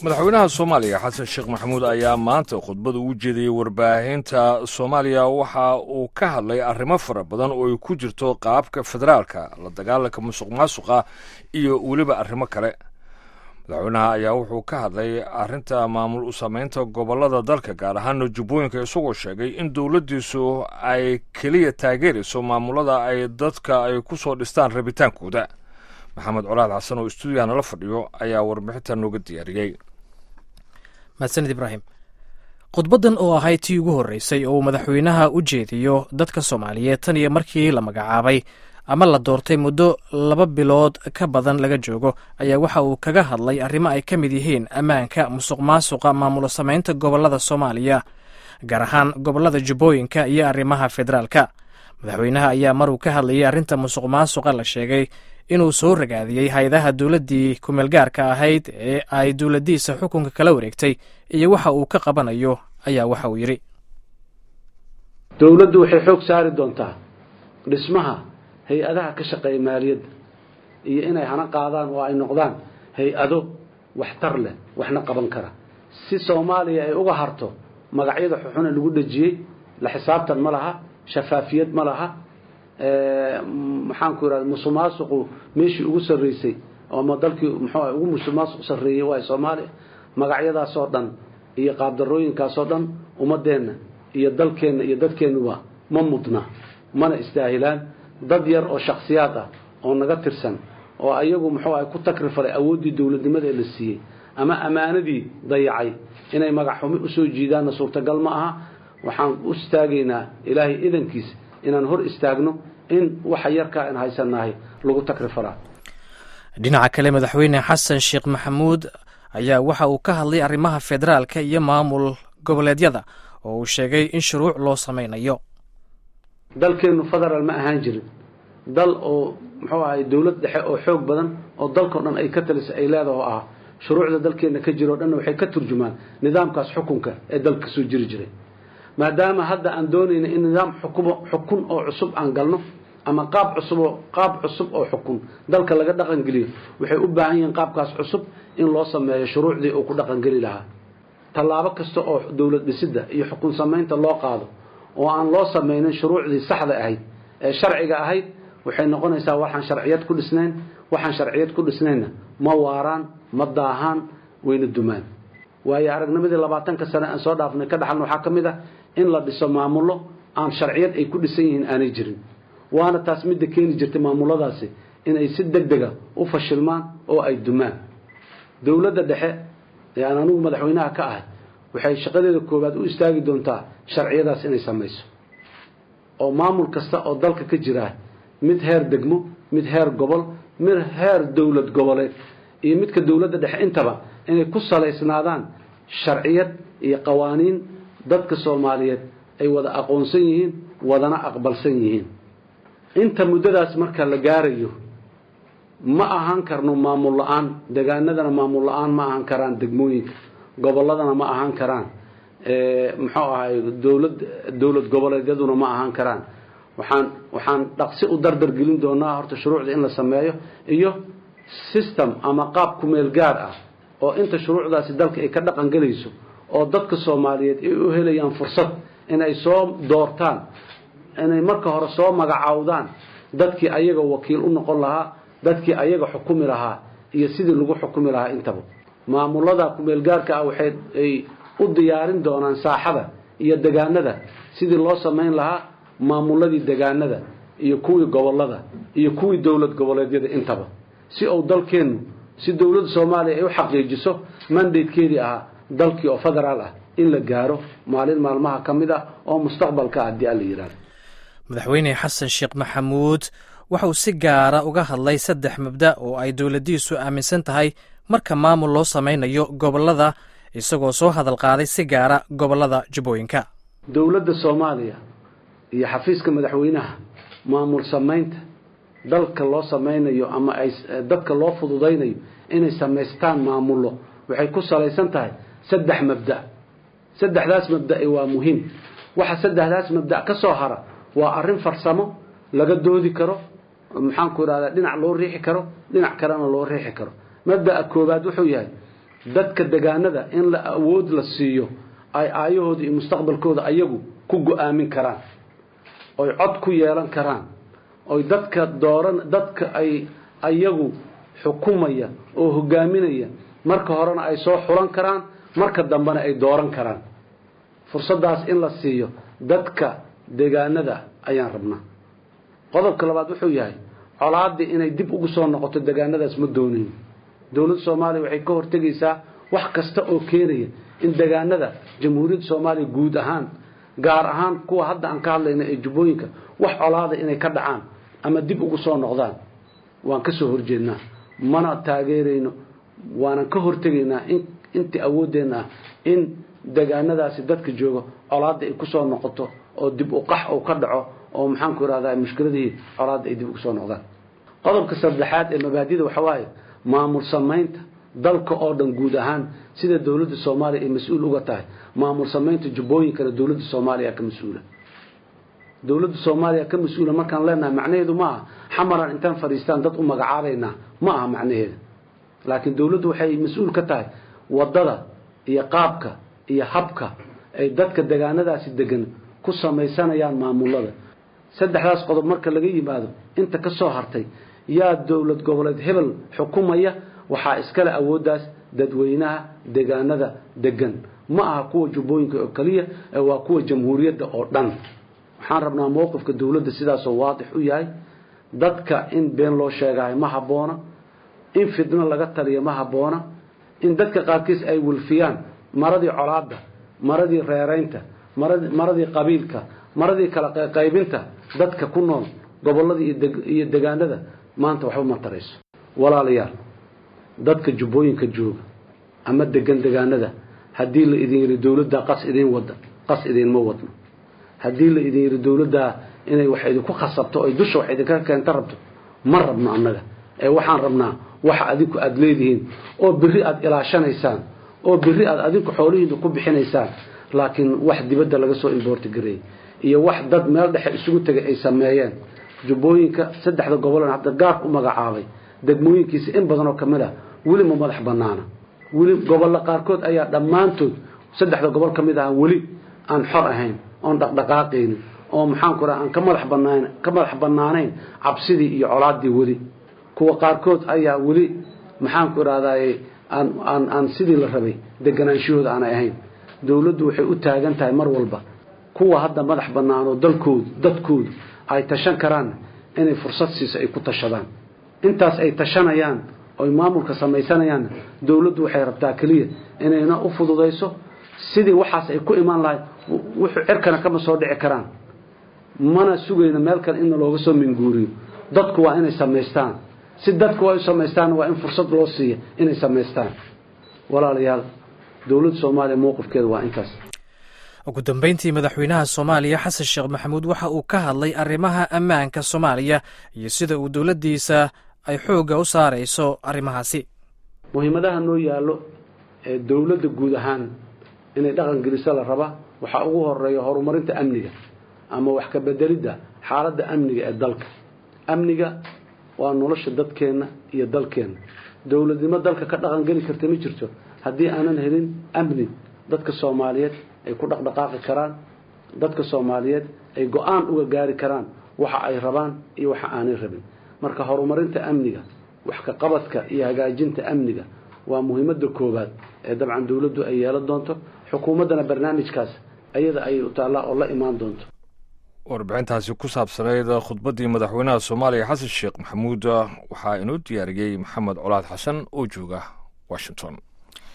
madaxweynaha soomaaliya xasan sheekh maxamuud ayaa maanta khudbada ugu jeediyey warbaahinta soomaaliya waxa uu ka hadlay arrimo fara badan oo ay ku jirto qaabka federaalka la dagaalanka musuq maasuqa iyo weliba arrimo kale madaxweynaha ayaa wuxuu ka hadlay arrinta maamul u samaynta gobollada dalka gaar ahaana jubbooyinka isagoo sheegay in dowladdiisu ay keliya taageerayso maamulada ay dadka ay ku soo dhistaan rabitaankooda maxamed colaad xasan oo stuudiyaha nala fadhiyo ayaa warbixinta nooga diyaariyey mahadsanid ibraahim khudbaddan oo ahayd tii ugu horreysay oo uu madaxweynaha u jeediyo dadka soomaaliyeed tan iyo markii la magacaabay ama la doortay muddo laba bilood ka badan laga joogo ayaa waxa uu kaga hadlay arrimo ay ka mid yihiin ammaanka musuq maasuqa maamulo samaynta gobollada soomaaliya gaar ahaan gobollada jubbooyinka iyo arrimaha federaalka madaxweynaha ayaa maruu ka hadlayay arrinta musuq maasuqa la sheegay inuu soo ragaadiyey hay-adaha dowladdii kumeelgaarka ahayd ee ay dowladdiisa xukunka kala wareegtay iyo waxa uu ka qabanayo ayaa waxa uu yidhi dowladdu waxay xoog saari doontaa dhismaha hay-adaha ka shaqeeya maaliyadda iyo inay hana qaadaan oo ay noqdaan hay-ado waxtar leh waxna qaban kara si soomaaliya ay uga harto magacyada xuxune lagu dhejiyey la xisaabtan ma laha shafaafiyad ma laha maxaan ku yidhahda musuqmaasuqu meeshii ugu sarreysay ama dalkii muxuu ugu musuqmaasuq sarreeyey waa soomaaliya magacyadaasoo dhan iyo qaabdarooyinkaasoo dhan ummadeenna iyo dalkeenna iyo dadkeennuba ma mudna mana istaahilaan dad yar oo shakhsiyaad ah oo naga tirsan oo ayagu muxuu ah ku takrifalay awooddii dowladnimada ee la siiyey ama ammaanadii dayacay inay magac xumi usoo jiidaanna suurtagal ma aha waxaan u istaagaynaa ilaahay idankiis inaan hor istaagno in waxa yarkaa aan haysanahay lagu takrifalaa dhinaca kale madaxweyne xasan sheekh maxamuud ayaa waxa uu ka hadlay arrimaha federaalka iyo maamul goboleedyada oo uu sheegay in shuruuc loo samaynayo dalkeennu federaal ma ahaan jirin dal oo muxuu ahay dowlad dhexe oo xoog badan oo dalkao dhan ay ka talisa ay leedaho ah shuruucda dalkeenna ka jiro o dhanna waxay ka turjumaan nidaamkaas xukunka ee dalka kasoo jiri jiray maadaama hadda aan doonayna in nidaam xukumo xukun oo cusub aan galno ama qaab cusuboo qaab cusub oo xukun dalka laga dhaqangeliyo waxay u baahan yihiin qaabkaas cusub in loo sameeyo shuruucdii uu ku dhaqangeli lahaa tallaabo kasta oo dowlad dhisidda iyo xukun samaynta loo qaado oo aan loo samaynin shuruucdii saxda ahayd ee sharciga ahayd waxay noqonaysaa waxaan sharciyad ku dhisnayn waxaan sharciyad ku dhisnaynna ma waaraan ma daahaan wayna dumaan waayo aragnimadii labaatanka sane aan soo dhaafnay ka dhaxalna waxaa ka mid ah in la dhiso maamullo aan sharciyad ay ku dhisan yihiin aanay jirin waana taas midda keeni jirtay maamuladaasi inay si deg dega u fashilmaan oo ay dumaan dowladda dhexe ee aan anigu madaxweynaha ka ahay waxay shaqadeeda koowaad u istaagi doontaa sharciyadaas inay samayso oo maamul kasta oo dalka ka jiraa mid heer degmo mid heer gobol mid heer dowlad goboleed iyo midka dowladda dhexe intaba inay ku salaysnaadaan sharciyad iyo qawaaniin dadka soomaaliyeed ay wada aqoonsan yihiin wadana aqbalsan yihiin inta muddadaas marka la gaarayo ma ahaan karno maamul la-aan degaanadana maamul la-aan ma ahaan karaan degmooyinka gobolladana ma ahaan karaan muxuu ahay dowlad dowlad goboleedyaduna ma ahaan karaan waxaan waxaan dhaqsi u dardar gelin doonaa horta shuruucda in la sameeyo iyo system ama qaab kumeel gaar ah oo inta shuruucdaasi dalka ay ka dhaqan gelayso oo dadka soomaaliyeed ay u helayaan fursad inay soo doortaan inay marka hore soo magacaawdaan dadkii ayaga wakiil u noqon lahaa dadkii ayaga xukumi lahaa iyo sidii lagu xukumi lahaa intaba maamulada kumeelgaarka ah waxay ay u diyaarin doonaan saaxada iyo degaanada sidii loo samayn lahaa maamuladii degaanada iyo kuwii gobolada iyo kuwii dowlad goboleedyada intaba si uu dalkeennu si dowladda soomaaliya ay u xaqiijiso mandatekeedii ahaa dalkii oo federaal ah in la gaaro maalin maalmaha ka mid ah oo mustaqbalka ah haddii alla yidhahdo madaxweyne xasan sheekh maxamuud waxauu si gaara uga hadlay saddex mabda oo ay dowladdiisu aaminsan tahay marka maamul loo samaynayo gobollada isagoo soo hadal qaaday si gaara gobollada jubbooyinka dowladda soomaaliya iyo xafiiska madaxweynaha maamul samaynta dalka loo samaynayo ama ay dadka loo fududaynayo inay samaystaan maamullo waxay ku salaysan tahay saddex mabda saddexdaas mabda'i waa muhiim waxa saddexdaas mabda ka soo hara waa arrin farsamo laga doodi karo maxaanku idhahdaa dhinac loo riixi karo dhinac kalena loo riixi karo mabda'a koowaad wuxuu yahay dadka degaanada in la awood la siiyo ay aayahooda iyo mustaqbalkooda ayagu ku go-aamin karaan oy cod ku yeelan karaan oy dadka dooran dadka ay ayagu xukumaya oo hogaaminaya marka horena ay soo xulan karaan marka dambena ay dooran karaan fursaddaas in la siiyo dadka degaanada ayaan rabnaa qodobka labaad wuxuu yahay colaaddii inay dib ugu soo noqoto degaanadaas ma doonin dowladda soomaaliya waxay ka hortegaysaa wax kasta oo keenaya in degaanada jamhuuriyadda soomaaliya guud ahaan gaar ahaan kuwa hadda aan ka hadlayna ee jubbooyinka wax colaada inay ka dhacaan ama dib ugu soo noqdaan waan ka soo horjeednaa mana taageerayno waanan ka hortegaynaa in intii awooddeenna ah in degaanadaasi dadka jooga colaadda ay kusoo noqoto oo dib u qax uu ka dhaco oo maxaanku irahdaa mushkiladihii colaadda ay dib ugu soo noqdaan qodobka saddexaad ee mabaadida waxa waaye maamul samaynta dalka oo dhan guud ahaan sida dowladda soomaaliya ay mas-uul uga tahay maamul samaynta jubbooyinkana dowladda soomaaliya ka mas-uula dowladda soomaaliya ka mas-uula markaan leenahay macnaheedu ma aha xamaran intaan fadhiistaan dad u magacaabaynaa ma aha macnaheeda laakiin dowladdu waxay mas-uul ka tahay waddada iyo qaabka iyo habka ay dadka degaanadaasi degan ku samaysanayaan maamulada saddexdaas qodob marka laga yimaado inta ka soo hartay yaa dowlad goboleed hebel xukumaya waxaa iskale awooddaas dadweynaha degaanada degan ma aha kuwa jubbooyinka oo keliya ee waa kuwa jamhuuriyadda oo dhan waxaan rabnaa mowqifka dowladda sidaasoo waadix u yahay dadka in been loo sheegahay ma habboona in fidno laga taliyo ma habboona in dadka qaarkiis ay wilfiyaan maradii colaadda maradii reeraynta maradii qabiilka maradii kala qaybinta dadka ku nool gobolada iyo degaanada maanta waxba ma tarayso walaalayaal dadka jubbooyinka jooga ama degan degaanada haddii la idin yidhi dowladdaa qas idiin wada qas idiinma wadno haddii la idin yidhi dowladdaa inay wax idinku khasabto oy dusha wax idinka keenta rabto ma rabno annaga ee waxaan rabnaa waxa adinku aada leedihiin oo berri aada ilaashanaysaan oo berri aad adinku xoolihiina ku bixinaysaan laakiin wax dibadda laga soo imboorti gareeyey iyo wax dad meel dhexe isugu tegay ay sameeyeen jubbooyinka saddexda gobolan hadda gaarka u magacaabay degmooyinkiisa in badan oo ka mid ah weli ma madax bannaana weli gobolla qaarkood ayaa dhammaantood saddexda gobol ka mid aha weli aan xor ahayn oon dhaqdhaqaaqaynin oo maxaanku raha aan ka madax banaan ka madax bannaanayn cabsidii iyo colaaddii weli kuwa qaarkood ayaa weli maxaanku irahdaye aan aan aan sidii la rabay deganaanshahooda aanay ahayn dowladdu waxay u taagan tahay mar walba kuwa hadda madax bannaanoo dalkoodu dadkoodu ay tashan karaan inay fursad siiso ay ku tashadaan intaas ay tashanayaan oy maamulka samaysanayaan dowladdu waxay rabtaa keliya inayna u fududayso sidii waxaas ay ku imaan lahayd wuxuu cirkana kama soo dhici karaan mana sugayno meel kale in looga soo minguuriyo dadku waa inay samaystaan si dadku ay u samaystaan waa in fursad loo siiya inay samaystaan walaalayaal dowladda soomaaliya mowqifkeeda waa intaas ugu dambeyntii madaxweynaha soomaaliya xasan sheekh maxamuud waxa uu ka hadlay arrimaha ammaanka soomaaliya iyo sida uu dowladdiisa ay xoogga u saarayso arrimahaasi muhiimadaha noo yaallo ee dowladda guud ahaan inay dhaqan geliso la raba waxaa ugu horeeya horumarinta amniga ama wax ka bedelidda xaaladda amniga ee dalka amniga waa nolosha dadkeenna iyo dalkeenna dowladnimo dalka ka dhaqan geli karta ma jirto haddii aanan helin amni dadka soomaaliyeed ay ku dhaqdhaqaaqi karaan dadka soomaaliyeed ay go-aan uga gaari karaan waxa ay rabaan iyo waxa aanay rabin marka horumarinta amniga wax ka qabadka iyo hagaajinta amniga waa muhiimadda koowaad ee dabcan dowladdu ay yeelan doonto xukuumaddana barnaamijkaas ayada ayay u taallaa oo la imaan doonto warbixintaasi ku saabsanayd khudbaddii madaxweynaha soomaaliya xasan sheekh maxamuud waxaa inoo diyaariyey maxamed colaad xasan oo jooga washington